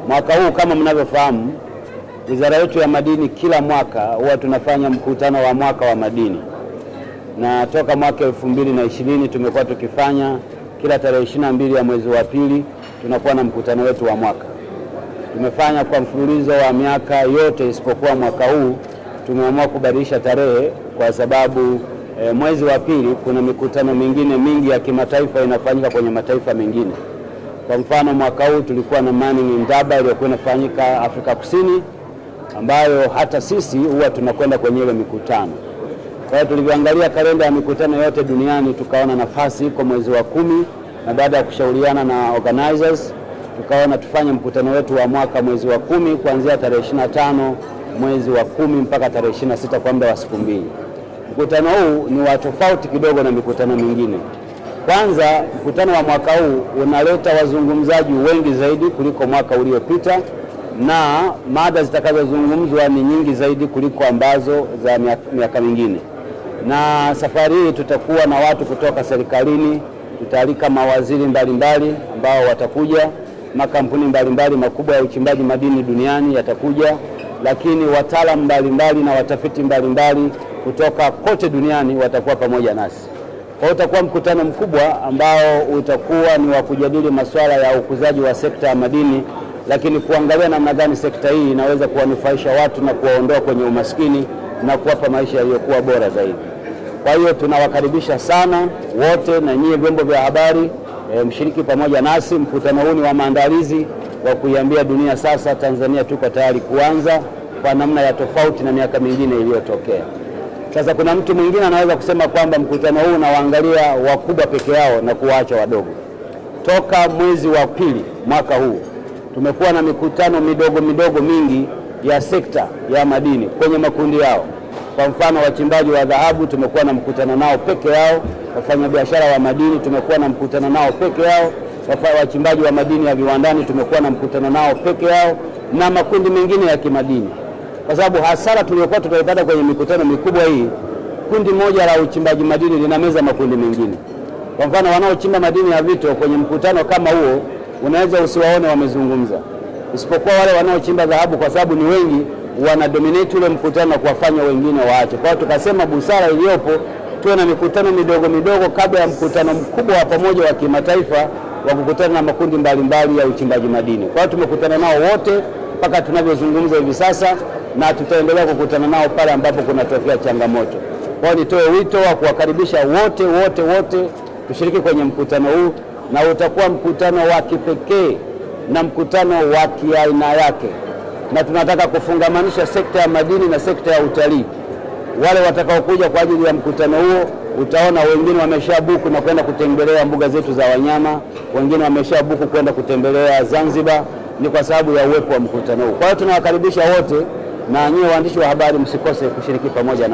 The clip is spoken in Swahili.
Mwaka huu kama mnavyofahamu, wizara yetu ya madini kila mwaka huwa tunafanya mkutano wa mwaka wa madini, na toka mwaka elfu mbili na ishirini tumekuwa tukifanya kila tarehe ishirini na mbili ya mwezi wa pili tunakuwa na mkutano wetu wa mwaka. Tumefanya kwa mfululizo wa miaka yote isipokuwa mwaka huu tumeamua kubadilisha tarehe kwa sababu e, mwezi wa pili kuna mikutano mingine mingi ya kimataifa inafanyika kwenye mataifa mengine. Kwa mfano mwaka huu tulikuwa na Mining Indaba iliyokuwa inafanyika Afrika Kusini, ambayo hata sisi huwa tunakwenda kwenye ile mikutano. Kwa hiyo tulivyoangalia kalenda ya mikutano yote duniani tukaona nafasi iko mwezi wa kumi, na baada ya kushauriana na organizers tukaona tufanye mkutano wetu wa mwaka mwezi wa kumi kuanzia tarehe 25 mwezi wa kumi mpaka tarehe 26 kwa muda wa siku mbili. Mkutano huu ni wa tofauti kidogo na mikutano mingine. Kwanza, mkutano wa mwaka huu unaleta wazungumzaji wengi zaidi kuliko mwaka uliopita, na mada zitakazozungumzwa ni nyingi zaidi kuliko ambazo za miaka mingine. Na safari hii tutakuwa na watu kutoka serikalini, tutaalika mawaziri mbalimbali mbali ambao watakuja, makampuni mbalimbali makubwa ya uchimbaji madini duniani yatakuja, lakini wataalamu mbalimbali na watafiti mbalimbali mbali kutoka kote duniani watakuwa pamoja nasi. Kwa hiyo utakuwa mkutano mkubwa ambao utakuwa ni wa kujadili masuala ya ukuzaji wa sekta ya madini, lakini kuangalia namna gani sekta hii inaweza kuwanufaisha watu na kuwaondoa kwenye umaskini na kuwapa maisha yaliyokuwa bora zaidi. Kwa hiyo tunawakaribisha sana wote na nyie vyombo vya habari e, mshiriki pamoja nasi. Mkutano huu ni wa maandalizi wa kuiambia dunia sasa Tanzania tuko tayari kuanza kwa namna ya tofauti na miaka mingine iliyotokea. Sasa kuna mtu mwingine anaweza kusema kwamba mkutano huu unawaangalia wakubwa peke yao na kuwaacha wadogo. Toka mwezi wa pili mwaka huu tumekuwa na mikutano midogo midogo mingi ya sekta ya madini kwenye makundi yao. Kwa mfano, wachimbaji wa dhahabu tumekuwa na mkutano nao peke yao, wafanyabiashara wa madini tumekuwa na mkutano nao peke yao, wachimbaji wa madini ya viwandani tumekuwa na mkutano nao peke yao, na makundi mengine ya kimadini kwa sababu hasara tuliyokuwa tutaipata kwenye mikutano mikubwa hii, kundi moja la uchimbaji madini linameza makundi mengine. Kwa mfano, wanaochimba madini ya vito kwenye mkutano kama huo unaweza usiwaone wamezungumza, isipokuwa wale wanaochimba dhahabu, kwa sababu ni wengi, wana dominate ule mkutano na kuwafanya wengine waache. Kwa hiyo tukasema busara iliyopo tuwe na mikutano midogo midogo kabla ya mkutano mkubwa wa pamoja wa kimataifa wa kukutana na makundi mbalimbali mbali ya uchimbaji madini. Kwa hiyo tumekutana nao wote mpaka tunavyozungumza hivi sasa na tutaendelea kukutana nao pale ambapo kunatokea changamoto. Kwa hiyo nitoe wito wa kuwakaribisha wote wote wote tushiriki kwenye mkutano huu, na utakuwa mkutano wa kipekee na mkutano wa kiaina yake, na tunataka kufungamanisha sekta ya madini na sekta ya utalii. Wale watakaokuja kwa ajili ya mkutano huo, utaona wengine wameshabuku na kwenda kutembelea mbuga zetu za wanyama, wengine wameshabuku kwenda kutembelea Zanzibar, ni kwa sababu ya uwepo wa mkutano huu. Kwa hiyo tunawakaribisha wote na nyie waandishi wa habari msikose kushiriki pamoja na